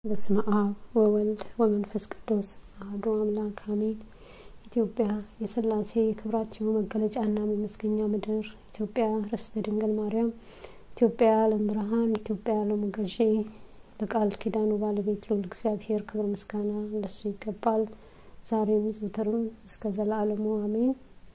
በስመ አብ ወወልድ ወመንፈስ ቅዱስ አሐዱ አምላክ አሜን። ኢትዮጵያ የሥላሴ የክብራቸው መገለጫና መመስገኛ ምድር፣ ኢትዮጵያ ርስተ ድንግል ማርያም፣ ኢትዮጵያ የዓለም ብርሃን፣ ኢትዮጵያ የዓለሙ ገዢ፣ ለቃል ኪዳኑ ባለቤት ልዑል እግዚአብሔር ክብር ምስጋና ለሱ ይገባል፣ ዛሬም ዘወትርም እስከ ዘላለሙ አሜን።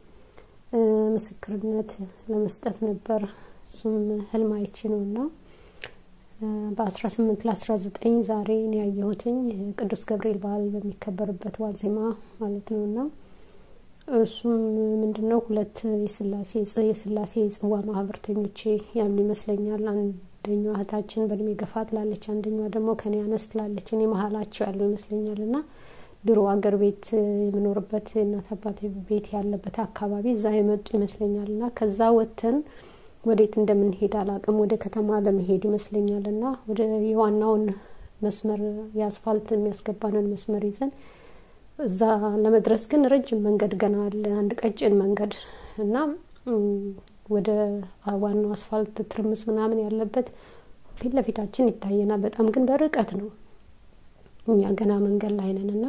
ምስክርነት ለመስጠት ነበር። እሱም ህልም አይቼ ነው እና በአስራ ስምንት ለአስራ ዘጠኝ ዛሬ እኔ ያየሁትኝ ቅዱስ ገብርኤል በዓል በሚከበርበት ዋዜማ ማለት ነው እና እሱም ምንድን ነው ሁለት የስላሴ የስላሴ የጽዋ ማህበርተኞቼ ያሉ ይመስለኛል። አንደኛዋ እህታችን በእድሜ ገፋ ትላለች፣ አንደኛዋ ደግሞ ከኔ አነስ ትላለች። እኔ መሀላቸው ያለው ይመስለኛል እና ድሮ አገር ቤት የምኖርበት እናት አባት ቤት ያለበት አካባቢ እዛ የመጡ ይመስለኛል እና ከዛ ወጥተን ወዴት እንደምንሄድ አላቅም። ወደ ከተማ ለመሄድ ይመስለኛል እና ወደ የዋናውን መስመር የአስፋልት የሚያስገባንን መስመር ይዘን እዛ ለመድረስ ግን ረጅም መንገድ ገና አለ፣ አንድ ቀጭን መንገድ እና ወደ ዋናው አስፋልት ትርምስ ምናምን ያለበት ፊት ለፊታችን ይታየናል። በጣም ግን በርቀት ነው። እኛ ገና መንገድ ላይ ነን እና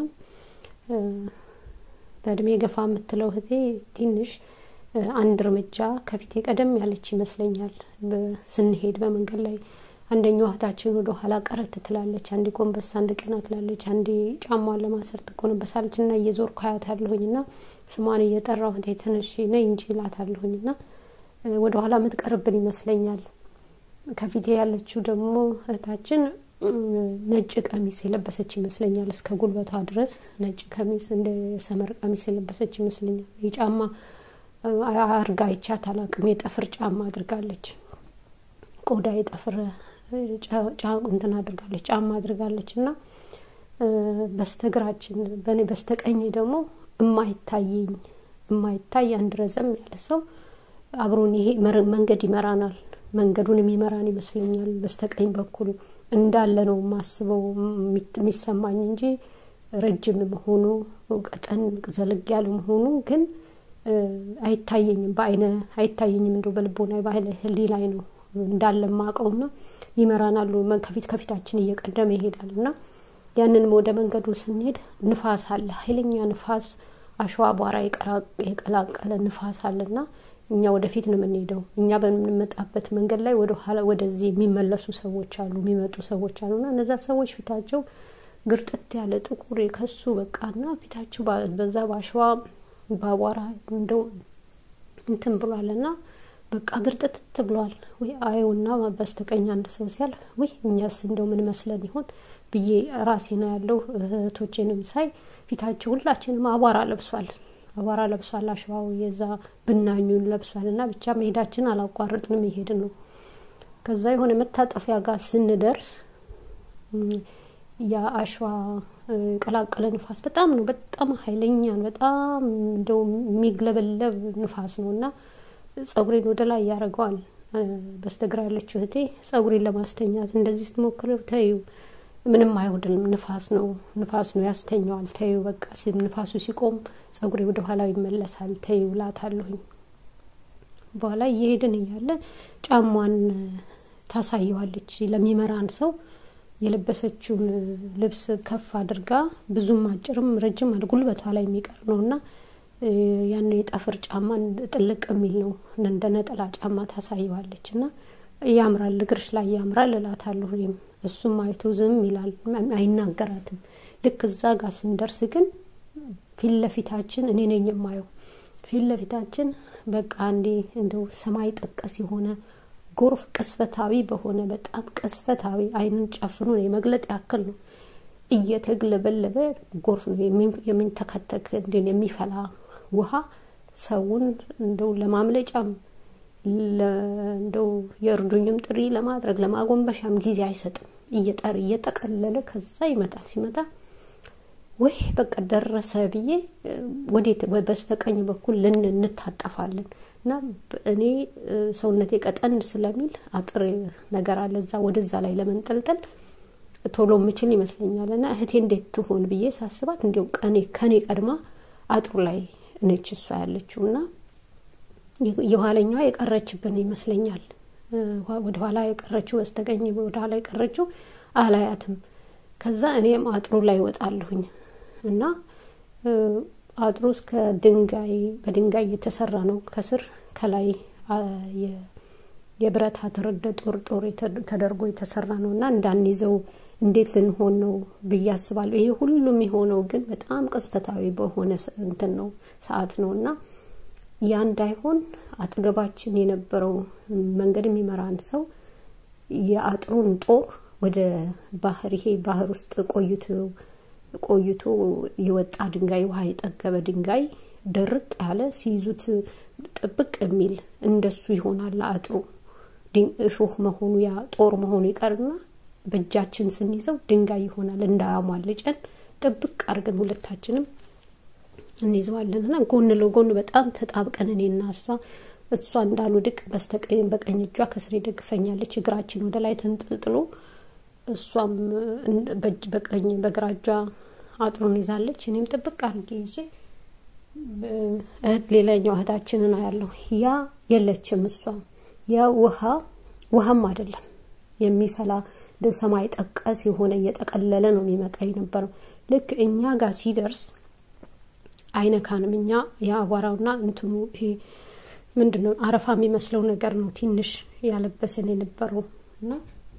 በእድሜ ገፋ የምትለው እህቴ ትንሽ አንድ እርምጃ ከፊቴ ቀደም ያለች ይመስለኛል። ስንሄድ በመንገድ ላይ አንደኛው እህታችን ወደ ኋላ ቀረት ትላለች፣ አንዴ ጎንበስ፣ አንድ ቀና ትላለች፣ አንዴ ጫሟን ለማሰር ትጎነበሳለች እና እየዞርኩ አያታለሁኝ እና ስሟን እየጠራሁ እህቴ ተነሽ ነይ እንጂ እላታለሁኝ እና ወደ ኋላ የምትቀርብን ይመስለኛል። ከፊቴ ያለችው ደግሞ እህታችን ነጭ ቀሚስ የለበሰች ይመስለኛል። እስከ ጉልበቷ ድረስ ነጭ ቀሚስ እንደ ሰመር ቀሚስ የለበሰች ይመስለኛል። የጫማ አርጋ ይቻት አላቅም። የጠፍር ጫማ አድርጋለች። ቆዳ የጠፍር እንትን አድርጋለች ጫማ አድርጋለች እና በስተግራችን በእኔ በስተቀኝ ደግሞ እማይታየኝ እማይታይ አንድ ረዘም ያለ ሰው አብሮን ይሄ መንገድ ይመራናል። መንገዱን የሚመራን ይመስለኛል። በስተቀኝ በኩል እንዳለ ነው የማስበው የሚሰማኝ እንጂ ረጅም መሆኑ ቀጠን ዘለግ ያለ መሆኑ ግን አይታየኝም። በአይነ አይታየኝም። እንደው በልቦና በኃይለ ህሊ ላይ ነው እንዳለ ማቀውና ይመራናሉ። ከፊት ከፊታችን እየቀደመ ይሄዳል እና ያንንም ወደ መንገዱ ስንሄድ ንፋስ አለ፣ ኃይለኛ ንፋስ፣ አሸዋ አቧራ የቀላቀለ ንፋስ አለና እኛ ወደፊት ነው የምንሄደው። እኛ በምንመጣበት መንገድ ላይ ወደ ኋላ ወደዚህ የሚመለሱ ሰዎች አሉ፣ የሚመጡ ሰዎች አሉና እነዛ ሰዎች ፊታቸው ግርጥት ያለ ጥቁር የከሱ በቃና ፊታቸው በዛ በአሸዋ በአቧራ እንደው እንትን ብሏል እና በቃ ግርጥትት ብሏል። ወይ አየውና በስተቀኝ አንድ ሰው ሲያልፍ ወይ እኛስ እንደው ምን መስለን ይሆን ብዬ ራሴ ነው ያለው። እህቶቼንም ሳይ ፊታቸው ሁላችንም አቧራ ለብሷል፣ አቧራ ለብሷል። አሸዋው የዛ ብናኙን ለብሷል እና ብቻ መሄዳችን አላቋረጥንም፣ ይሄድን ነው። ከዛ የሆነ መታጠፊያ ጋር ስንደርስ የአሸዋ ቀላቀለ ንፋስ በጣም ነው በጣም ኃይለኛን በጣም እንደው የሚግለበለብ ንፋስ ነው እና ጸጉሬን ወደ ላይ ያደርገዋል። በስተግራ ያለችው እህቴ ጸጉሬን ለማስተኛት እንደዚህ ስትሞክር ተዩ ምንም አይወድልም፣ ንፋስ ነው ንፋስ ነው ያስተኛዋል። ተዩ በቃ ንፋሱ ሲቆም ጸጉሬ ወደ ኋላው ይመለሳል። ተዩ ላታለሁኝ። በኋላ እየሄድን እያለ ጫሟን ታሳየዋለች ለሚመራን ሰው የለበሰችውን ልብስ ከፍ አድርጋ ብዙም አጭርም ረጅም ጉልበቷ ላይ የሚቀር ነው እና ያን የጠፍር ጫማ ጥልቅ የሚል ነው እንደ ነጠላ ጫማ ታሳየዋለች እና ያምራል፣ እግርሽ ላይ ያምራል እላታለሁ። እኔም እሱም አይቶ ዝም ይላል፣ አይናገራትም። ልክ እዛ ጋር ስንደርስ ግን ፊት ለፊታችን እኔ ነኝ የማየው ፊት ለፊታችን በቃ አንዴ እንደው ሰማይ ጠቀስ የሆነ ጎርፍ ቅስፈታዊ በሆነ በጣም ቅስፈታዊ አይንን ጨፍኖ የመግለጥ ያክል ነው እየተግለበለበ ጎርፍ ነው የሚንተከተክ እንደ የሚፈላ ውሃ ሰውን እንደው ለማምለጫም እንደው የእርዱኝም ጥሪ ለማድረግ ለማጎንበሻም ጊዜ አይሰጥም። እየጠር እየጠቀለለ ከዛ ይመጣል። ሲመጣ ወይ በቃ ደረሰ ብዬ ወዴት በስተቀኝ በኩል ልን እንታጠፋለን እና እኔ ሰውነቴ ቀጠን ስለሚል አጥር ነገር አለ እዛ ወደዛ ላይ ለመንጠልጠል ቶሎ የምችል ይመስለኛል። እና እህቴ እንዴት ትሆን ብዬ ሳስባት እንዲሁ ቀኔ ከኔ ቀድማ አጥሩ ላይ ነች እሷ ያለችው እና የኋለኛዋ የቀረችብን ይመስለኛል። ወደ ኋላ የቀረችው በስተቀኝ ወደ ኋላ የቀረችው አላያትም ከዛ እኔም አጥሩ ላይ ወጣለሁኝ እና አጥሩ እስከ ድንጋይ በድንጋይ የተሰራ ነው። ከስር ከላይ የብረት አትረደ ጦር ጦር ተደርጎ የተሰራ ነው እና እንዳንይዘው እንዴት ልንሆን ነው ብዬ አስባለሁ። ይሄ ሁሉም የሆነው ግን በጣም ቅጽበታዊ በሆነ እንትን ነው ሰዓት ነው እና ያ እንዳይሆን አጠገባችን የነበረው መንገድ የሚመራን ሰው የአጥሩን ጦር ወደ ባህር ይሄ ባህር ውስጥ ቆይቶ ቆይቶ የወጣ ድንጋይ ውሃ የጠገበ ድንጋይ ድርቅ ያለ ሲይዙት ጥብቅ የሚል እንደሱ ይሆናል አጥሩ እሾህ መሆኑ ያ ጦር መሆኑ ይቀርና በእጃችን ስንይዘው ድንጋይ ይሆናል። እንዳያሟልጨን ጥብቅ አድርገን ሁለታችንም እንይዘዋለን እና ጎን ለጎን በጣም ተጣብቀን እኔና እሷ እሷ እንዳልወድቅ በስተቀኝ በቀኝ እጇ ከስሬ ደግፈኛለች። እግራችን ወደ ላይ ተንጠልጥሎ እሷም በቀኝ በግራ እጇ አጥሩን ይዛለች። እኔም ጥብቅ አድርጌ ይዤ እህት ሌላኛው እህታችንን አያለሁ። ያ የለችም እሷ ያ ውሃ ውሃም አይደለም የሚፈላ እንደ ሰማይ ጠቀስ የሆነ እየጠቀለለ ነው የሚመጣ የነበረው። ልክ እኛ ጋር ሲደርስ አይነካንም። እኛ የአቧራውና እንትኑ ይሄ ምንድን ነው አረፋ የሚመስለው ነገር ነው ትንሽ ያለበሰን የነበረው እና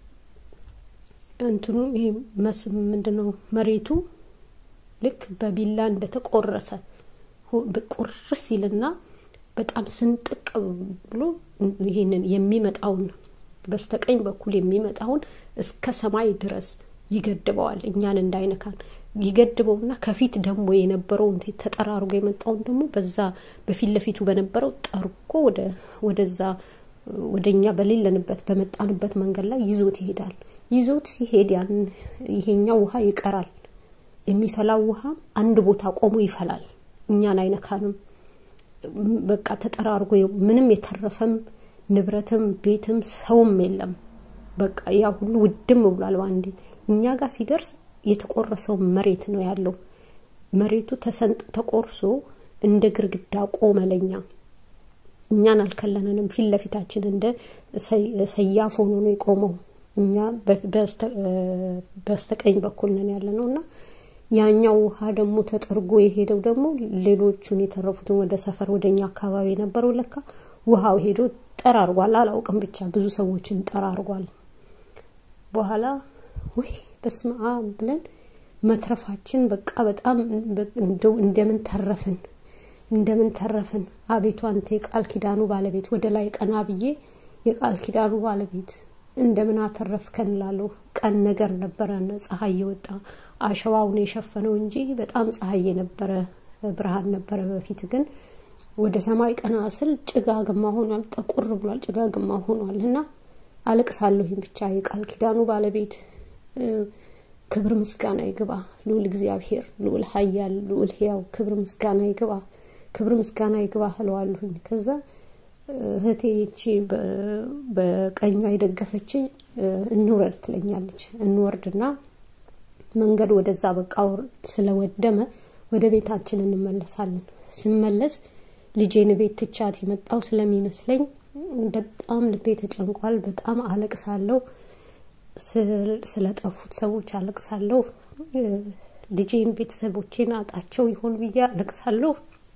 እንትኑ ይሄ መስ ምንድን ነው መሬቱ ልክ በቢላ እንደተቆረሰ ቁርስ ይልና በጣም ስንጥቅ ብሎ ይሄንን የሚመጣውን በስተቀኝ በኩል የሚመጣውን እስከ ሰማይ ድረስ ይገድበዋል፣ እኛን እንዳይነካን ይገድበውና ከፊት ደግሞ የነበረውን ተጠራርጎ የመጣውን ደግሞ በዛ በፊት ለፊቱ በነበረው ጠርጎ ወደ ወደዛ ወደ እኛ በሌለንበት በመጣንበት መንገድ ላይ ይዞት ይሄዳል። ይዞት ሲሄድ ያን ይሄኛው ውሃ ይቀራል። የሚፈላው ውሃ አንድ ቦታ ቆሞ ይፈላል፣ እኛን አይነካንም። በቃ ተጠራርጎ ምንም የተረፈም ንብረትም ቤትም ሰውም የለም። በቃ ያ ሁሉ ውድም ብሏል በአንዴ። እኛ ጋር ሲደርስ የተቆረሰው መሬት ነው ያለው። መሬቱ ተሰንጥ ተቆርሶ እንደ ግርግዳ ቆመ ለኛ። እኛን አልከለነንም። ፊት ለፊታችን እንደ ሰያፍ ሆኖ ነው የቆመው። እኛ በስተቀኝ በኩል ነን ያለ ነው እና ያኛው ውሃ ደግሞ ተጠርጎ የሄደው ደግሞ ሌሎቹን የተረፉትን ወደ ሰፈር ወደ እኛ አካባቢ የነበረው ለካ ውሃው ሄዶ ጠራርጓል። አላውቅም ብቻ ብዙ ሰዎችን ጠራርጓል። በኋላ ወይ በስመ አብ ብለን መትረፋችን በቃ በጣም እንደው እንደምን ተረፍን እንደምን ተረፍን። አቤቱ አንተ የቃል ኪዳኑ ባለቤት ወደ ላይ ቀና ብዬ የቃል ኪዳኑ ባለቤት እንደምን አተረፍከን እላለሁ። ቀን ነገር ነበረ፣ ፀሐይ የወጣ አሸዋውን የሸፈነው እንጂ በጣም ፀሐይ የነበረ ብርሃን ነበረ። በፊት ግን ወደ ሰማይ ቀና ስል ጭጋግማ ሆኗል፣ ጠቁር ብሏል፣ ጭጋግማ ሆኗል እና አለቅሳለሁኝ ብቻ የቃል ኪዳኑ ባለቤት ክብር ምስጋና ይግባ ልዑል እግዚአብሔር ልዑል ኃያል ልዑል ሕያው ክብር ምስጋና ይግባ ክብር ምስጋና ይግባ እለዋለሁኝ። ከዛ እህቴ ይቺ በቀኟ የደገፈችኝ እንውረድ ትለኛለች። እንወርድና መንገድ ወደዛ በቃ ስለወደመ ወደ ቤታችን እንመለሳለን። ስመለስ ልጄን ቤት ትቻት የመጣው ስለሚመስለኝ በጣም ልቤ ተጨንቋል። በጣም አለቅሳለሁ። ስለጠፉት ሰዎች አለቅሳለሁ። ልጄን ቤተሰቦቼን አጣቸው ይሆን ብዬ አለቅሳለሁ።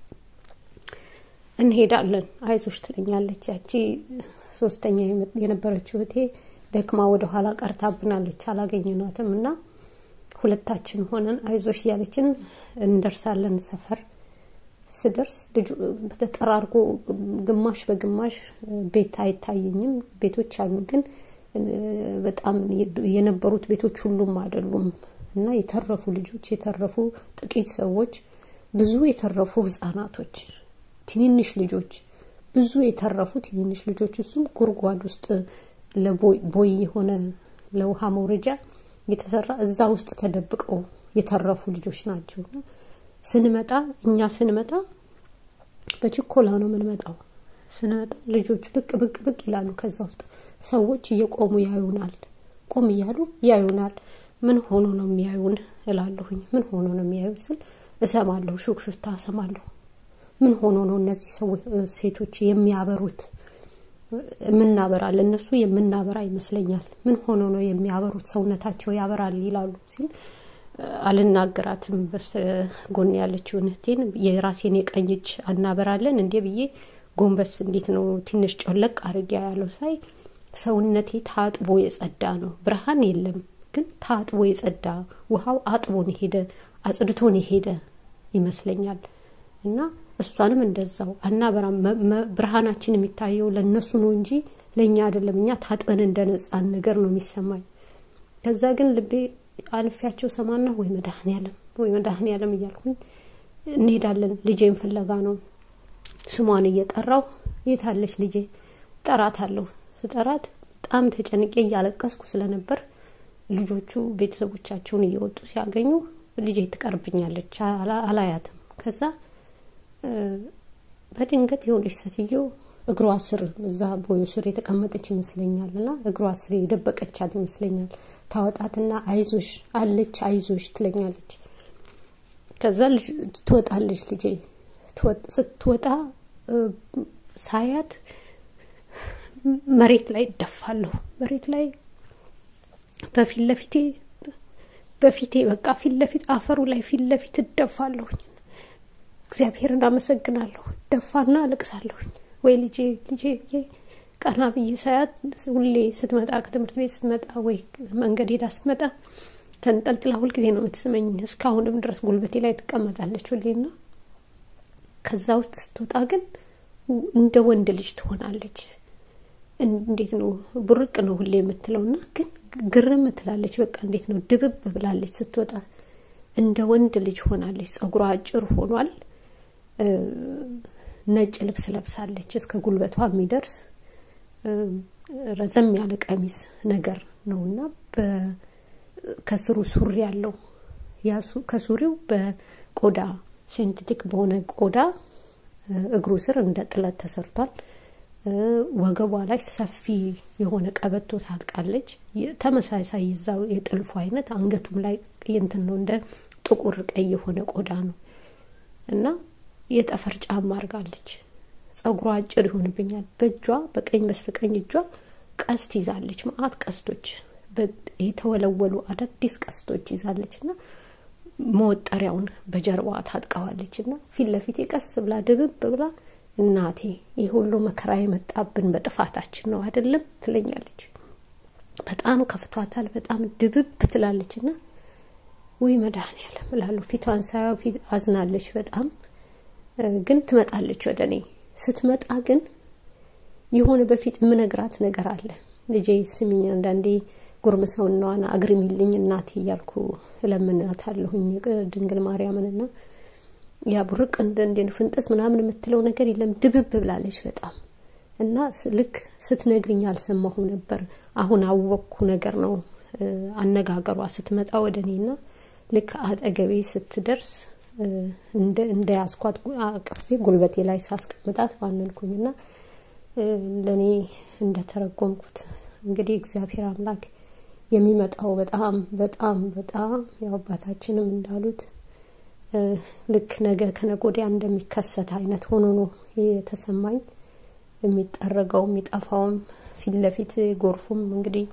እንሄዳለን አይዞሽ ትለኛለች። ያቺ ሶስተኛ የነበረችው እህቴ ደክማ ወደ ኋላ ቀርታብናለች፣ አላገኘናትም እና ሁለታችን ሆነን አይዞሽ እያለችን እንደርሳለን። ሰፈር ስደርስ ልጁ ተጠራርጎ ግማሽ በግማሽ ቤት አይታየኝም። ቤቶች አሉ ግን በጣም የነበሩት ቤቶች ሁሉም አይደሉም እና የተረፉ ልጆች የተረፉ ጥቂት ሰዎች ብዙ የተረፉ ህጻናቶች ትንንሽ ልጆች ብዙ የተረፉ ትንንሽ ልጆች እሱም ጉድጓድ ውስጥ ለቦይ የሆነ ለውሃ መውረጃ የተሰራ እዛ ውስጥ ተደብቀው የተረፉ ልጆች ናቸው። ስንመጣ እኛ ስንመጣ በችኮላ ነው የምንመጣው። ስንመጣ ልጆች ብቅ ብቅ ብቅ ይላሉ ከዛ ውስጥ ሰዎች እየቆሙ ያዩናል። ቆም እያሉ ያዩናል። ምን ሆኖ ነው የሚያዩን እላለሁኝ። ምን ሆኖ ነው የሚያዩን ስል እሰማለሁ፣ ሹክሹክታ እሰማለሁ። ምን ሆኖ ነው እነዚህ ሰዎች ሴቶች የሚያበሩት የምናበራ ለእነሱ የምናበራ ይመስለኛል። ምን ሆኖ ነው የሚያበሩት? ሰውነታቸው ያበራል ይላሉ ሲል አልናገራትም። በስተጎን ያለችውን እህቴን የራሴን የቀኝ እጅ አናበራለን እንዴ ብዬ ጎንበስ እንዴት ነው ትንሽ ጮለቅ አድርጌ ያለው ሳይ ሰውነቴ ታጥቦ የጸዳ ነው። ብርሃን የለም ግን ታጥቦ የጸዳ ውሃው አጥቦን ሄደ አጽድቶን ሄደ ይመስለኛል። እና እሷንም እንደዛው አናበራም። ብርሃናችን የሚታየው ለእነሱ ነው እንጂ ለእኛ አይደለም። እኛ ታጥበን እንደነጻን ነገር ነው የሚሰማኝ። ከዛ ግን ልቤ አልፊያቸው ሰማና ወይ መድኃኔዓለም ወይ መድኃኔዓለም እያልኩኝ እንሄዳለን። ልጄን ፍለጋ ነው ስሟን እየጠራው የታለች ልጄ ጠራታለሁ። ስጠራት በጣም ተጨንቄ እያለቀስኩ ስለነበር ልጆቹ ቤተሰቦቻቸውን እየወጡ ሲያገኙ ልጄ ትቀርብኛለች፣ አላያትም። ከዛ በድንገት የሆነች ሴትዮ እግሯ ስር እዛ ቦዩ ስር የተቀመጠች ይመስለኛል እና እግሯ ስር የደበቀቻት ይመስለኛል። ታወጣትና አይዞሽ አለች አይዞሽ ትለኛለች። ከዛ ትወጣለች ልጄ ስትወጣ ሳያት መሬት ላይ እደፋለሁ። መሬት ላይ በፊት ለፊቴ በፊቴ በቃ ፊት ለፊት አፈሩ ላይ ፊት ለፊት እደፋለሁኝ። እግዚአብሔርን አመሰግናለሁ። ደፋና አለቅሳለሁኝ። ወይ ልጄ ልጄ ብዬ ቀና ብዬ ሳያት ሁሌ ስትመጣ ከትምህርት ቤት ስትመጣ ወይ መንገድ ሄዳ ስትመጣ ተንጠልጥላ ሁልጊዜ ነው የምትስመኝ። እስካሁንም ድረስ ጉልበቴ ላይ ትቀመጣለች ሁሌና ከዛ ውስጥ ስትወጣ ግን እንደ ወንድ ልጅ ትሆናለች። እንዴት ነው ቡርቅ ነው ሁሌ የምትለውና ግን ግርም ትላለች። በቃ እንዴት ነው ድብብ ብላለች ስትወጣ እንደ ወንድ ልጅ ሆናለች። ጸጉሯ አጭር ሆኗል። ነጭ ልብስ ለብሳለች እስከ ጉልበቷ የሚደርስ ረዘም ያለ ቀሚስ ነገር ነው እና ከስሩ ሱሪ ያለው ከሱሪው በቆዳ ሴንቴቲክ በሆነ ቆዳ እግሩ ስር እንደ ጥለት ተሰርቷል። ወገቧ ላይ ሰፊ የሆነ ቀበቶ ታጥቃለች። ተመሳሳይ የዛው የጥልፉ አይነት አንገቱም ላይ እንትን ነው እንደ ጥቁር ቀይ የሆነ ቆዳ ነው እና የጠፈር ጫማ አድርጋለች። ጸጉሯ አጭር ይሆንብኛል። በእጇ በቀኝ በስተቀኝ እጇ ቀስት ይዛለች። መአት ቀስቶች የተወለወሉ አዳዲስ ቀስቶች ይዛለች እና መወጠሪያውን በጀርባዋ ታጥቀዋለች እና ፊት ለፊቴ ቀስ ብላ ድብብ ብላ እናቴ ይህ ሁሉ መከራ የመጣብን በጥፋታችን ነው አይደለም ትለኛለች። በጣም ከፍቷታል። በጣም ድብብ ትላለች እና ወይ መድኃኔዓለም እላለሁ። ፊቷን ሳያው ፊት አዝናለች በጣም ግን ትመጣለች ወደ እኔ። ስትመጣ ግን የሆነ በፊት የምነግራት ነገር አለ። ልጄ ስሚኝ፣ አንዳንዴ ጉርምሰውናዋን አግርሚልኝ እናቴ እያልኩ እለምናታለሁኝ ድንግል ማርያምንና ያ ቡርቅ እንደ ፍንጥስ ምናምን የምትለው ነገር የለም። ድብብ ብላለች በጣም እና ልክ ስትነግርኝ አልሰማሁም ነበር። አሁን አወቅኩ ነገር ነው አነጋገሯ። ስትመጣ ወደ እኔና ልክ አጠገቤ ስትደርስ እንደ ያስኳት አቅፌ ጉልበቴ ላይ ሳስቀምጣት ባነንኩኝና ለእኔ እንደተረጎምኩት እንግዲህ እግዚአብሔር አምላክ የሚመጣው በጣም በጣም በጣም ያው አባታችንም እንዳሉት ልክ ነገ ከነገ ወዲያ እንደሚከሰት አይነት ሆኖ ነው የተሰማኝ። የሚጠረገው የሚጠፋውም ፊት ለፊት ጎርፉም እንግዲህ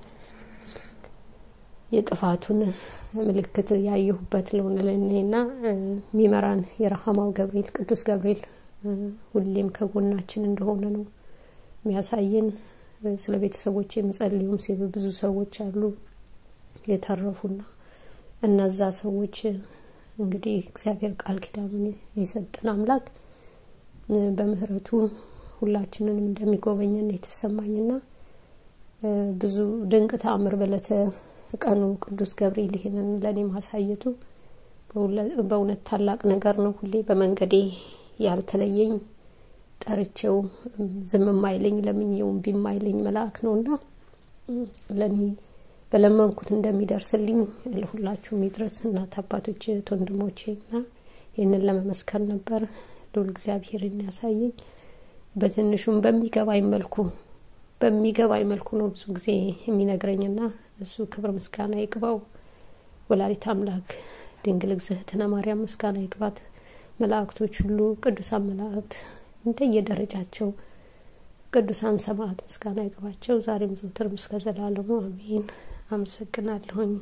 የጥፋቱን ምልክት ያየሁበት ለሆነ ለእኔና የሚመራን የረሃማው ገብርኤል ቅዱስ ገብርኤል ሁሌም ከጎናችን እንደሆነ ነው የሚያሳየን። ስለ ቤተሰቦች የሚጸልዩም ሲሉ ብዙ ሰዎች አሉ የተረፉና እነዛ ሰዎች እንግዲህ እግዚአብሔር ቃል ኪዳኑን የሰጠን አምላክ በምህረቱ ሁላችንንም እንደሚጎበኘን የተሰማኝና ብዙ ድንቅ ተአምር በለተ ቀኑ ቅዱስ ገብርኤል ይህንን ለእኔ ማሳየቱ በእውነት ታላቅ ነገር ነው። ሁሌ በመንገዴ ያልተለየኝ ጠርቼው ዝም የማይለኝ ለምኜውም ቢማይለኝ መልአክ ነውና ለእኔ በለመንኩት እንደሚደርስልኝ ለሁላችሁ የሚድረስ እናት አባቶች፣ እህት ወንድሞቼ እና ይህንን ለመመስከር ነበር ልዑል እግዚአብሔርን ያሳየኝ። በትንሹም በሚገባኝ መልኩ በሚገባኝ መልኩ ነው ብዙ ጊዜ የሚነግረኝና እሱ ክብር ምስጋና ይግባው። ወላዲት አምላክ ድንግል እግዝእትነ ማርያም ምስጋና ይግባት። መላእክቶች ሁሉ ቅዱሳን መላእክት እንደየደረጃቸው ቅዱሳን ሰማዕት ምስጋና ይግባቸው ዛሬም ዘወትርም እስከ ዘላለሙ አሜን። አመሰግናለሁኝ።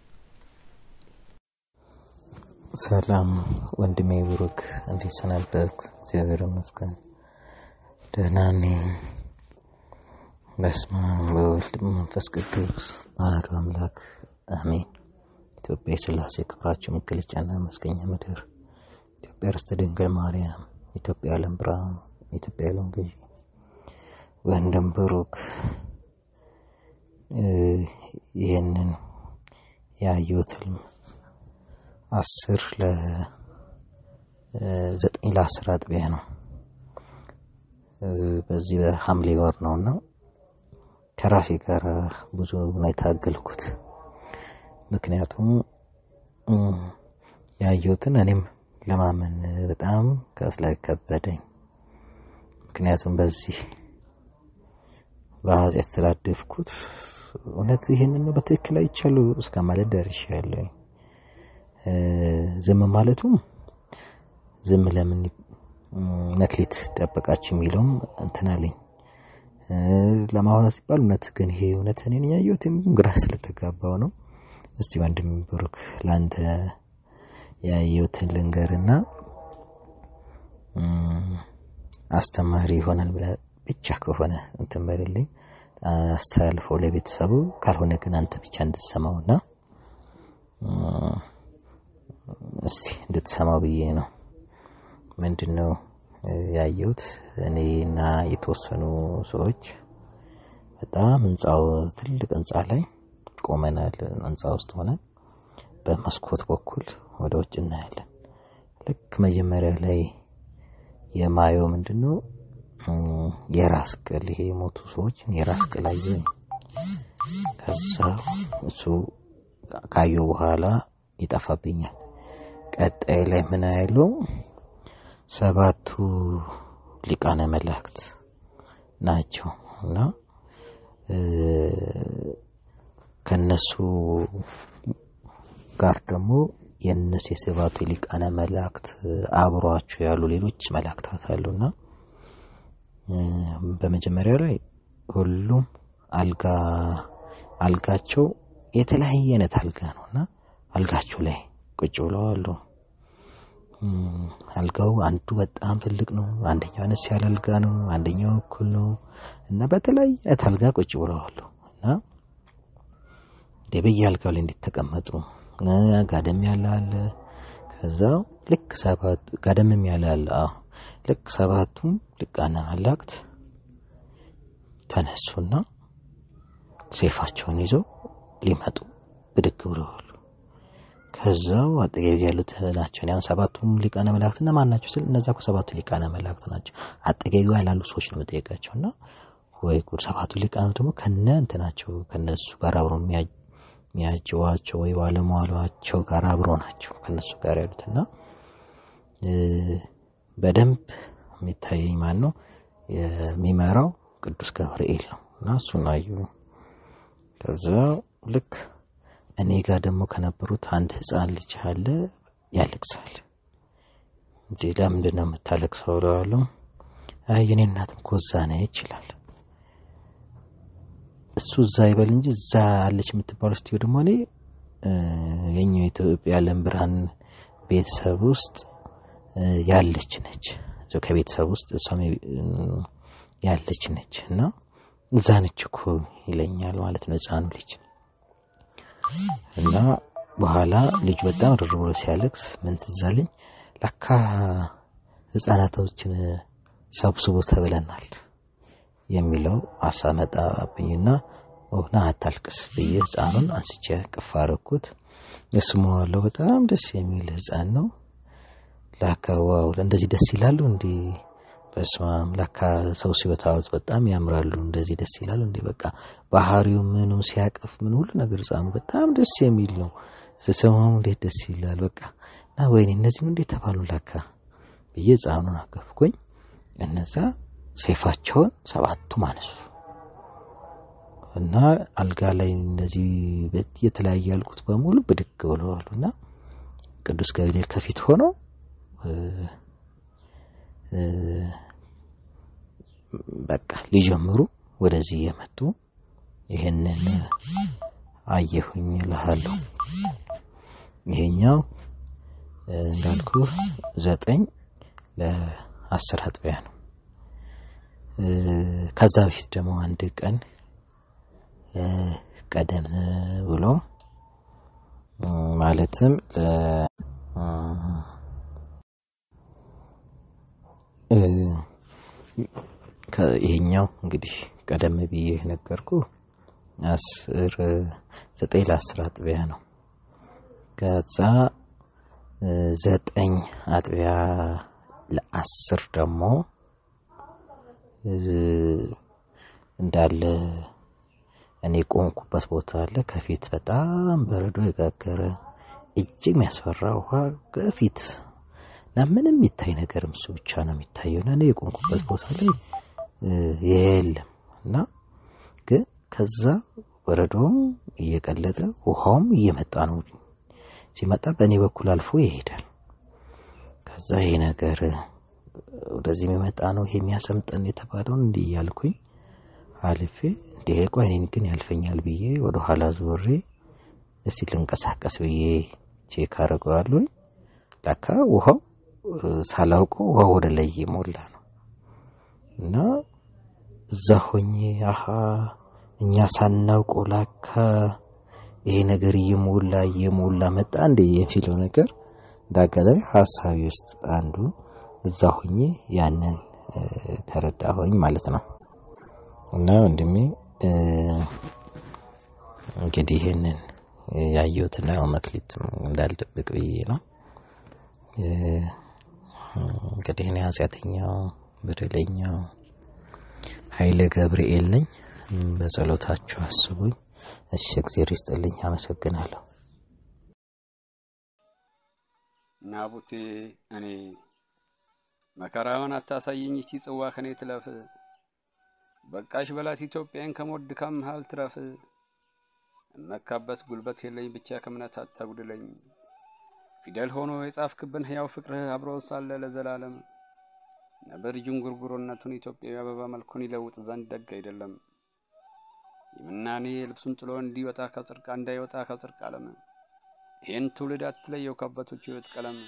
ሰላም ወንድሜ ብሩክ፣ እንዴት ሰነበትክ? እግዚአብሔር ይመስገን ደህና ነኝ። በስመ አብ ወወልድ መንፈስ ቅዱስ አሐዱ አምላክ አሜን። ኢትዮጵያ የሥላሴ ክብራቸው መገለጫና መስገኛ ምድር፣ ኢትዮጵያ ርስተ ድንግል ማርያም፣ ኢትዮጵያ የዓለም ብርሃን፣ ኢትዮጵያ የዓለም ገዢ ወንድም ብሩክ ይህንን ያየሁት ህልም አስር ለዘጠኝ ለአስር አጥቢያ ነው። በዚህ በሐምሌ ወር ነው እና ከራሴ ጋር ብዙ ነው የታገልኩት። ምክንያቱም ያየሁትን እኔም ለማመን በጣም ከስላይ ከበደኝ። ምክንያቱም በዚህ በኃጢአት የተላደፍኩት እውነት ይህንን ነው በትክክል አይቻለሁ እስከ ማለት ደርሻለሁ። ዝም ማለቱም ዝም ለምን መክሊት ደበቃችሁ የሚለውም እንትን አለኝ ለማውራት ሲባል እውነት ግን ይሄ እውነት እኔን ያየሁት ግራ ስለተጋባው ነው። እስቲ ወንድም ብሩክ ለአንተ ያየሁትን ልንገርና አስተማሪ ይሆናል ብለህ ብቻ ከሆነ እንትን በልልኝ አስተላልፈው ለቤተሰቡ፣ ካልሆነ ግን አንተ ብቻ እንድትሰማውና እስቲ እንድትሰማው ብዬ ነው። ምንድን ነው ያየሁት? እኔና የተወሰኑ ሰዎች በጣም ህንፃው ትልቅ ህንፃ ላይ ቆመናል። ህንፃ ውስጥ ሆነን በመስኮት በኩል ወደ ውጭ እናያለን። ልክ መጀመሪያ ላይ የማየው ምንድን ነው የራስ ቅል ይሄ የሞቱ ሰዎችን የራስ ቅል አየሁ። ከዛ እሱ ካየሁ በኋላ ይጠፋብኛል። ቀጣይ ላይ ምን ያለው ሰባቱ ሊቃነ መላእክት ናቸው እና ከነሱ ጋር ደግሞ የእነሱ የሰባቱ ሊቃነ መላእክት አብሯቸው ያሉ ሌሎች መላእክታት አሉና በመጀመሪያ ላይ ሁሉም አልጋ አልጋቸው የተለያየ አይነት አልጋ ነው እና አልጋቸው ላይ ቁጭ ብለው አሉ። አልጋው አንዱ በጣም ትልቅ ነው፣ አንደኛው አነስ ያለ አልጋ ነው፣ አንደኛው እኩል ነው እና በተለያየ አይነት አልጋ ቁጭ ብለው አሉ እና በየ አልጋው ላይ እንዴት ተቀመጡ። ጋደም ያለ አለ። ከዛ ልክ ሰባት ጋደምም ያለ አለ። አዎ ልክ ሰባቱም ሊቃነ መላእክት ተነሱና ሴፋቸውን ይዘው ሊመጡ ብድግ ብለዋል። ከዛው አጠገብ ያሉት ናቸው። ያን ሰባቱም ሊቃነ መላእክት እና ማን ናቸው ስል እነዛ እኮ ሰባቱ ሊቃነ መላእክት ናቸው። አጠገቢ ያላሉ ሰዎች ነው የምጠይቃቸው። እና ወይ ጉድ ሰባቱ ሊቃነ ደግሞ ከነ እንትናቸው ከነሱ ጋር አብሮ የሚያጅዋቸው ወይ ባለሟሏቸው ጋር አብሮ ናቸው ከነሱ ጋር ያሉት እና በደንብ የሚታየኝ ማን ነው የሚመራው ቅዱስ ገብርኤል ነው እና እሱን አዩ። ከዛ ልክ እኔ ጋር ደግሞ ከነበሩት አንድ ህፃን ልጅ አለ ያለቅሳል። እንዴ ለምንድን ነው የምታለቅሰው? እለዋለሁ። አይ የኔ እናትም እኮ እዛ ነች ይችላል። እሱ እዛ ይበል እንጂ እዛ አለች የምትባለው ስትዩ ደግሞ እኔ የኛው የኢትዮጵያ የዓለም ብርሃን ቤተሰብ ውስጥ ያለች ነች። ከቤተሰብ ውስጥ እሷም ያለች ነች እና እዛ ነች እኮ ይለኛል ማለት ነው ህፃኑ ልጅ እና በኋላ ልጁ በጣም ርር ብሎ ሲያለቅስ ምን ትዝ አለኝ፣ ለካ ህፃናቶችን ሰብስቦ ተብለናል የሚለው ሀሳብ መጣብኝና ና አታልቅስ ብዬ ህፃኑን አንስቼ ቅፍ አደረኩት። እስመዋለሁ። በጣም ደስ የሚል ህፃን ነው። ላካ ዋው እንደዚህ ደስ ይላሉ እንዲ በስማም ላካ ሰው ሲወታወት በጣም ያምራሉ። እንደዚህ ደስ ይላሉ እንዲ በቃ ባህሪው ምኑ ሲያቅፍ ምን ሁሉ ነገር ህፃኑ በጣም ደስ የሚል ነው። ስሰማው እንዴት ደስ ይላል። በቃ እና ወይኔ እነዚህ ነው እንዴት ተባሉ ላካ ብዬ ህፃኑን አቀፍኩኝ። እነዛ ሴፋቸውን ሰባቱም አነሱ እና አልጋ ላይ እንደዚህ የተለያየ ያልኩት በሙሉ ብድግ ብለዋሉ እና ቅዱስ ገብርኤል ከፊት ሆኖ በቃ ሊጀምሩ ወደዚህ እየመጡ ይህንን አየሁኝ እልሃለሁ። ይሄኛው እንዳልኩ ዘጠኝ ለአስር አጥቢያ ነው። ከዛ በፊት ደግሞ አንድ ቀን ቀደም ብሎ ማለትም ይሄኛው እንግዲህ ቀደም ብዬ ነገርኩ አስር ዘጠኝ ለአስር አጥቢያ ነው። ከዛ ዘጠኝ አጥቢያ ለአስር ደግሞ እንዳለ እኔ ቆምኩበት ቦታ አለ። ከፊት በጣም በረዶ የጋገረ እጅግ የሚያስፈራ ውሃ ከፊት እና ምንም የሚታይ ነገርም እሱ ብቻ ነው የሚታየው እና እኔ የቆምኩበት ቦታ ላይ የለም እና ግን ከዛ በረዶም እየቀለጠ ውሃውም እየመጣ ነው። ሲመጣ በእኔ በኩል አልፎ ይሄዳል። ከዛ ይሄ ነገር ወደዚህ የሚመጣ ነው ይሄ የሚያሰምጠን የተባለውን እንዲህ እያልኩኝ አልፌ እንዲህ ቆይ እኔን ግን ያልፈኛል ብዬ ወደ ኋላ ዞሬ እስቲ ልንቀሳቀስ ብዬ ቼክ አደርገዋለሁ። ለካ ውሃው ሳላውቀው ውሃው ወደ ላይ እየሞላ ነው እና እዛ ሆኜ አሀ እኛ ሳናውቀው ላካ ይሄ ነገር እየሞላ እየሞላ መጣ እንደ የሚለው ነገር እንዳጋጣሚ ሀሳቢ ውስጥ አንዱ እዛ ሆኜ ያንን ተረዳሁኝ ማለት ነው። እና ወንድሜ እንግዲህ ይህንን ያየሁትና ያው መክሊት እንዳልደብቅ ብዬ ነው። እንግዲህ እኔ ኃጢአተኛው በደለኛው ኃይለ ገብርኤል ነኝ። በጸሎታችሁ አስቡኝ። እሺ፣ እግዚአብሔር ይስጥልኝ። አመሰግናለሁ። ናቡቴ እኔ መከራውን አታሳየኝ፣ ይቺ ጽዋ ከኔ ትለፍ። በቃሽ በላት ኢትዮጵያን ከሞት ድካም መሃል ትረፍ። እመካበት ጉልበት የለኝ ብቻ ከእምነት አታጉድለኝ። ፊደል ሆኖ የጻፍክብን ሕያው ፍቅርህ አብሮ ሳለ ለዘላለም ነብር ዥንጉርጉርነቱን ኢትዮጵያዊ አበባ መልኩን ይለውጥ ዘንድ ደግ አይደለም። የምናኔ ልብሱን ጥሎ እንዲወጣ ከጽርቅ እንዳይወጣ ከጽርቅ ዓለም ይህን ትውልድ አትለየው ከአባቶች ሕይወት ቀለም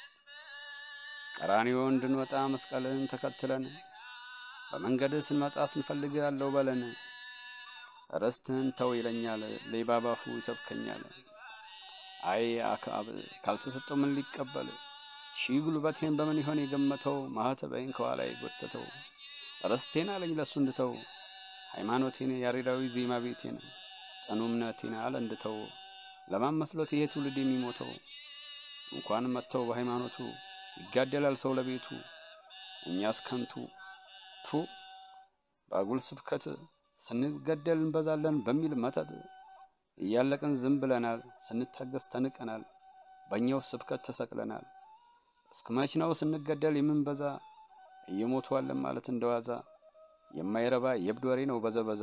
ቀራንዮ እንድንወጣ መስቀልህን ተከትለን በመንገድህ ስንመጣ ስንፈልግ ያለው በለን ርስትህን ተው ይለኛል፣ ሌባ ባፉ ይሰብከኛል። አይ አክዓብ ካልተሰጠው ምን ሊቀበል ሺህ ጉልበቴን በምን ይሆን የገመተው? ማኅተቤን ከኋላ የጎተተው ርስቴን አለኝ ለሱ እንድተው ሃይማኖቴን ያሬዳዊ ዜማ ቤቴን ጽኑ እምነቴን አለ እንድተው ለማን መስሎት ይሄ ትውልድ የሚሞተው? እንኳን መጥተው በሃይማኖቱ ይጋደላል ሰው ለቤቱ እኛስ ከንቱ ቱ በአጉል ስብከት ስንገደል እንበዛለን በሚል መተት እያለቅን ዝም ብለናል። ስንታገስ ተንቀናል። በእኛው ስብከት ተሰቅለናል። እስከ መች ነው ስንገደል የምንበዛ? እየሞቷለን ማለት እንደዋዛ የማይረባ የእብድ ወሬ ነው በዘበዛ።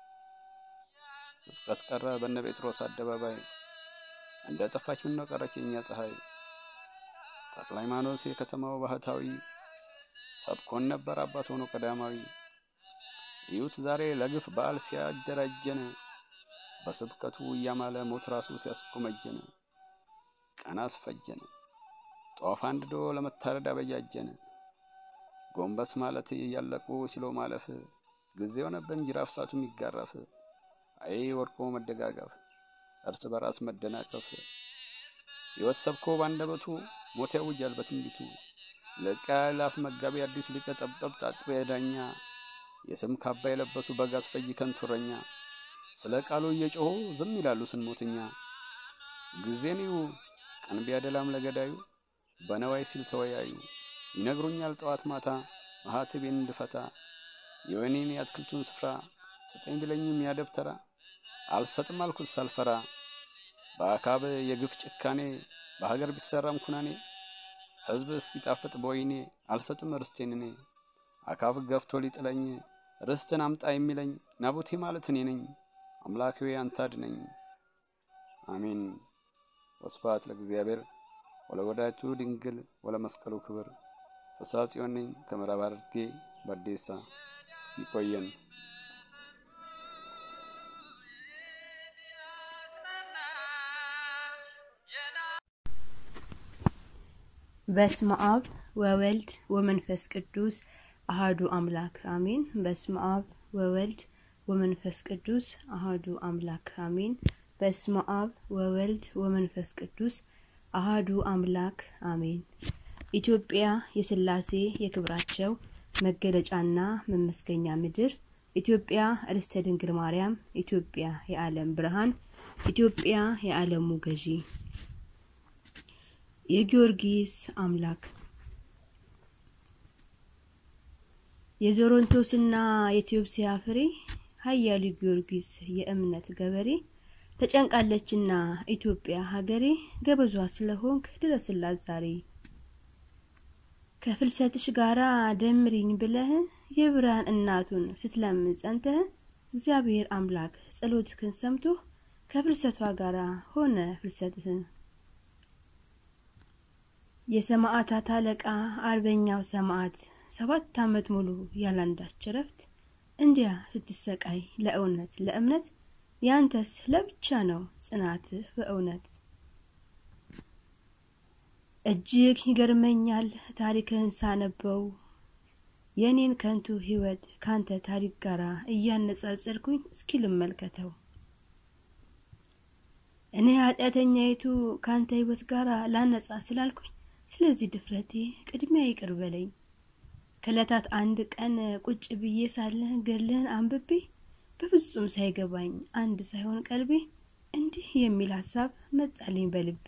ስብከት ቀረ በነ ጴጥሮስ አደባባይ እንደ ጠፋች ምን ነው ቀረች የእኛ ፀሐይ። ተክለ ሃይማኖት የከተማው ባህታዊ ሰብኮን ነበር አባት ሆኖ ቀዳማዊ። እዩት ዛሬ ለግፍ በዓል ሲያደራጀን በስብከቱ እያማለ ሞት ራሱ ሲያስጎመጀን ቀን አስፈጀን ጧፍ አንድዶ ለመታረድ አበጃጀን። ጎንበስ ማለት እያለቁ ችሎ ማለፍ ጊዜ ሆነብን ጅራፍ ሳቱ የሚጋረፍ አይ ወድቆ መደጋገፍ እርስ በራስ መደናቀፍ ሕይወት ሰብኮ ባንደበቱ ሞት ያውጃል በትንቢቱ ለቃ ላፍ መጋቢ አዲስ ሊቀ ጠብጠብ ጣጥቢያ ዳኛ የስም ካባ የለበሱ በግ አስፈይ ከንቱረኛ ስለ ቃሉ እየጮሁ ዝም ይላሉ ስንሞትኛ ጊዜን ይዩ ቀን ቢያደላም ለገዳዩ በነዋይ ሲል ተወያዩ ይነግሩኛል ጠዋት ማታ ማኅተቤን እንድፈታ የወይኔን የአትክልቱን ስፍራ ስጠኝ ቢለኝም ያደብተራ አልሰጥም አልኩት ሳልፈራ በአካብ የግፍ ጭካኔ በሀገር ቢሰራም ኩናኔ ሕዝብ እስኪጣፍጥ በወይኔ አልሰጥም ርስቴን እኔ አካብ ገፍቶ ሊጥለኝ ርስትን አምጣ የሚለኝ ናቡቴ ማለት እኔ ነኝ። አምላኬ አንተ አድነኝ። አሜን። ወስብሐት ለእግዚአብሔር ወለወላዲቱ ድንግል ወለመስቀሉ ክብር። ፍስሐ ጽዮን ነኝ ከምዕራብ ሐረርጌ በዴሳ ይቆየን። በስመ አብ ወወልድ ወመንፈስ ቅዱስ አሃዱ አምላክ አሜን። በስመ አብ ወወልድ ወመንፈስ ቅዱስ አሃዱ አምላክ አሜን። በስመ አብ ወወልድ ወመንፈስ ቅዱስ አሃዱ አምላክ አሜን። ኢትዮጵያ የሥላሴ የክብራቸው መገለጫና መመስገኛ ምድር፣ ኢትዮጵያ ርስተ ድንግል ማርያም፣ ኢትዮጵያ የዓለም ብርሃን፣ ኢትዮጵያ የዓለሙ ገዢ የጊዮርጊስ አምላክ የዞሮንቶስና የኢትዮጵያ ፍሬ ኃያሉ ጊዮርጊስ የእምነት ገበሬ ተጨንቃለችና ኢትዮጵያ ሀገሬ ገበዟ ስለሆንክ ድረስላት ዛሬ ከፍልሰትሽ ጋራ ደምሪኝ ብለህ የብርሃን እናቱን ስትለምን ጸንተህ እግዚአብሔር አምላክ ጸሎትህን ሰምቶ ከፍልሰቷ ጋራ ሆነ ፍልሰትህ የሰማዕታት አለቃ አርበኛው ሰማዕት ሰባት ዓመት ሙሉ ያላንዳች እረፍት እንዲያ ስትሰቃይ ለእውነት ለእምነት ያንተስ ለብቻ ነው ጽናትህ በእውነት። እጅግ ይገርመኛል ታሪክህን ሳነበው የእኔን ከንቱ ሕይወት ካንተ ታሪክ ጋር እያነጻጸርኩኝ እስኪ ልመልከተው። እኔ ኃጢአተኛይቱ ካንተ ሕይወት ጋር ላነጻ ስላልኩኝ ስለዚህ ድፍረቴ ቅድሚያ ይቅር በለኝ። ከዕለታት አንድ ቀን ቁጭ ብዬ ሳለ ገድልህን አንብቤ በፍጹም ሳይገባኝ አንድ ሳይሆን ቀልቤ እንዲህ የሚል ሀሳብ መጣልኝ በልቤ።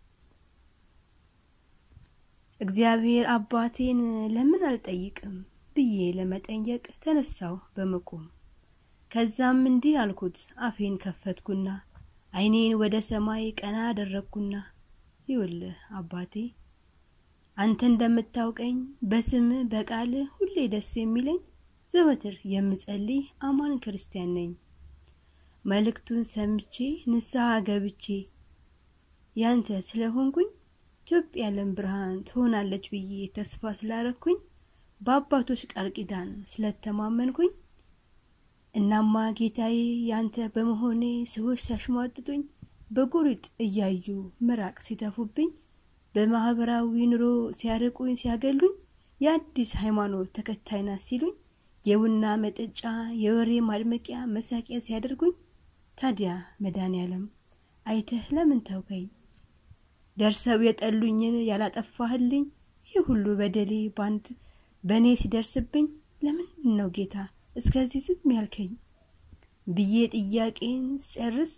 እግዚአብሔር አባቴን ለምን አልጠይቅም ብዬ ለመጠየቅ ተነሳው በመቆም። ከዛም እንዲህ አልኩት አፌን ከፈትኩና ዓይኔን ወደ ሰማይ ቀና አደረግኩና ይውልህ አባቴ አንተ እንደምታውቀኝ በስም በቃል ሁሌ ደስ የሚለኝ ዘወትር የምጸልይ አማን ክርስቲያን ነኝ። መልእክቱን ሰምቼ ንስሐ ገብቼ ያንተ ስለሆንኩኝ ኢትዮጵያ የዓለም ብርሃን ትሆናለች ብዬ ተስፋ ስላረኩኝ በአባቶች ቃል ኪዳን ስለተማመንኩኝ እናማ ጌታዬ ያንተ በመሆኔ ሰዎች ሲያሽሟጥጡኝ በጎሪጥ እያዩ ምራቅ ሲተፉብኝ በማህበራዊ ኑሮ ሲያርቁኝ ሲያገሉኝ የአዲስ ሃይማኖት ተከታይ ናት ሲሉኝ የቡና መጠጫ የወሬ ማድመቂያ መሳቂያ ሲያደርጉኝ ታዲያ መድኃኔዓለም አይተህ ለምን ተውከኝ? ደርሰው የጠሉኝን ያላጠፋህልኝ ይህ ሁሉ በደሌ ባንድ በእኔ ሲደርስብኝ ለምንድን ነው ጌታ እስከዚህ ዝም ያልከኝ ብዬ ጥያቄን ጨርስ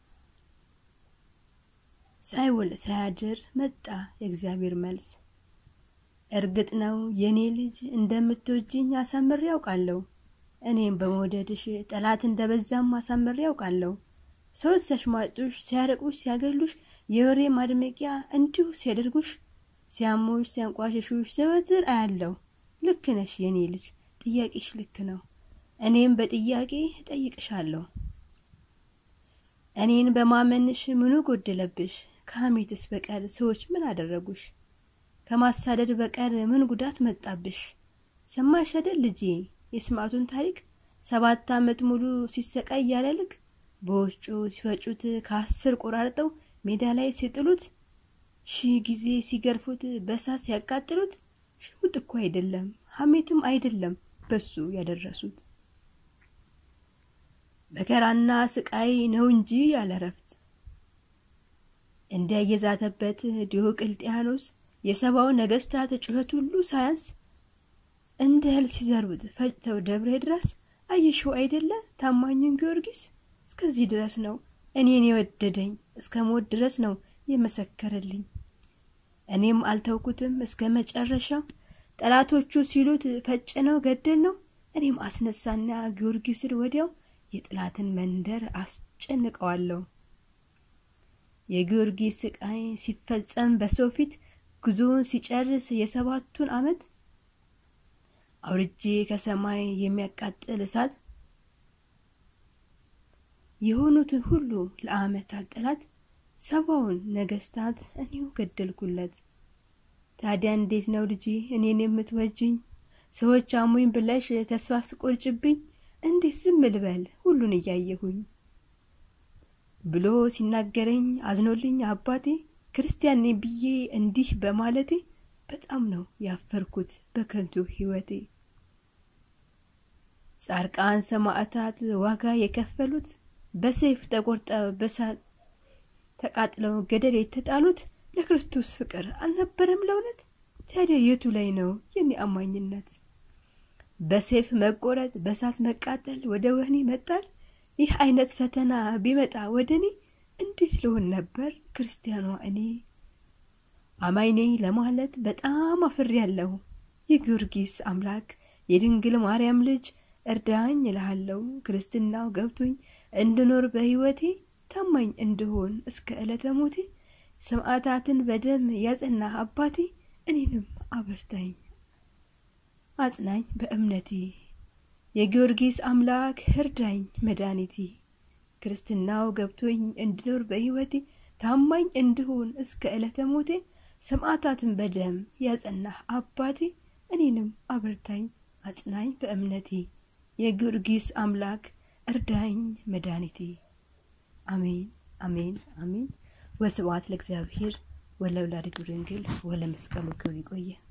ሳይውል ሳያድር መጣ የእግዚአብሔር መልስ። እርግጥ ነው የኔ ልጅ እንደምትወጂኝ አሳምሬ ያውቃለሁ። እኔም በመውደድሽ ጠላት እንደበዛም አሳምሬ ያውቃለሁ። ሰዎች ሲያሽሟጡሽ፣ ሲያርቁሽ፣ ሲያገሉሽ፣ የወሬ ማድመቂያ እንዲሁ ሲያደርጉሽ፣ ሲያሙሽ፣ ሲያንቋሽሹሽ ዘወትር አያለሁ። ልክ ነሽ የኔ ልጅ፣ ጥያቄሽ ልክ ነው። እኔም በጥያቄ እጠይቅሻለሁ። እኔን በማመንሽ ምኑ ጎደለብሽ? ከሐሜትስ በቀር ሰዎች ምን አደረጉሽ? ከማሳደድ በቀር ምን ጉዳት መጣብሽ? ሰማሽ አይደል ልጄ የስማቱን ታሪክ ሰባት ዓመት ሙሉ ሲሰቃይ ያለ ልክ በወፍጮ ሲፈጩት ከአስር ቆራርጠው ሜዳ ላይ ሲጥሉት ሺህ ጊዜ ሲገርፉት በሳት ሲያቃጥሉት ሽሙጥ እኮ አይደለም ሐሜትም አይደለም በሱ ያደረሱት መከራና ስቃይ ነው እንጂ ያለ ረፍት እንደ የዛተበት ዲዮቅልጥያኖስ የሰባው ነገስታት ጩኸት ሁሉ ሳያንስ እንደ እህል ሲዘሩት ፈጭተው ደብረ ድረስ አየሽው አይደለ ታማኝን ጊዮርጊስ እስከዚህ ድረስ ነው እኔን የወደደኝ እስከ ሞት ድረስ ነው የመሰከረልኝ። እኔም አልተውኩትም እስከ መጨረሻው ጠላቶቹ ሲሉት ፈጭነው ገደል ነው እኔም አስነሳና ጊዮርጊስን ወዲያው የጥላትን መንደር አስጨንቀዋለሁ። የጊዮርጊስ ስቃይ ሲፈጸም በሰው ፊት ጉዞውን ሲጨርስ የሰባቱን ዓመት አውርጄ ከሰማይ የሚያቃጥል እሳት የሆኑትን ሁሉ ለዓመታት ጠላት ሰባውን ነገስታት እኔው ገደልኩለት። ታዲያ እንዴት ነው ልጄ እኔን የምትወጅኝ? ሰዎች አሙኝ ብለሽ ተስፋ ስቆርጭብኝ እንዴት ዝም ልበል ሁሉን እያየሁኝ ብሎ ሲናገረኝ አዝኖልኝ አባቴ ክርስቲያን ነኝ ብዬ እንዲህ በማለቴ በጣም ነው ያፈርኩት በከንቱ ሕይወቴ። ጻድቃን ሰማዕታት ዋጋ የከፈሉት በሰይፍ ተቆርጠው በሳት ተቃጥለው ገደል የተጣሉት ለክርስቶስ ፍቅር አልነበረም ለእውነት? ታዲያ የቱ ላይ ነው የኔ አማኝነት? በሰይፍ መቆረጥ፣ በሳት መቃጠል፣ ወደ ወህኒ መጣል፣ ይህ አይነት ፈተና ቢመጣ ወደ እኔ እንዴት ልሆን ነበር ክርስቲያኗ እኔ? አማኝ ነኝ ለማለት በጣም አፍሬያለሁ። የጊዮርጊስ አምላክ የድንግል ማርያም ልጅ እርዳኝ እልሃለሁ። ክርስትናው ገብቶኝ እንድኖር በሕይወቴ ታማኝ እንድሆን እስከ ዕለተ ሞቴ ሰማዕታትን በደም ያጸናህ አባቴ እኔንም አበርታኝ አጽናኝ በእምነቴ የጊዮርጊስ አምላክ እርዳኝ መድኃኒቴ ክርስትናው ገብቶኝ እንድኖር በሕይወቴ ታማኝ እንድሆን እስከ ዕለተ ሞቴ ሰማዕታትን በደም ያጸናህ አባቴ እኔንም አበርታኝ አጽናኝ በእምነቴ የጊዮርጊስ አምላክ እርዳኝ መድኃኒቴ። አሜን አሜን አሜን። ወስብሐት ለእግዚአብሔር ወለወላዲቱ ድንግል ወለመስቀሉ ክብር። ይቆየ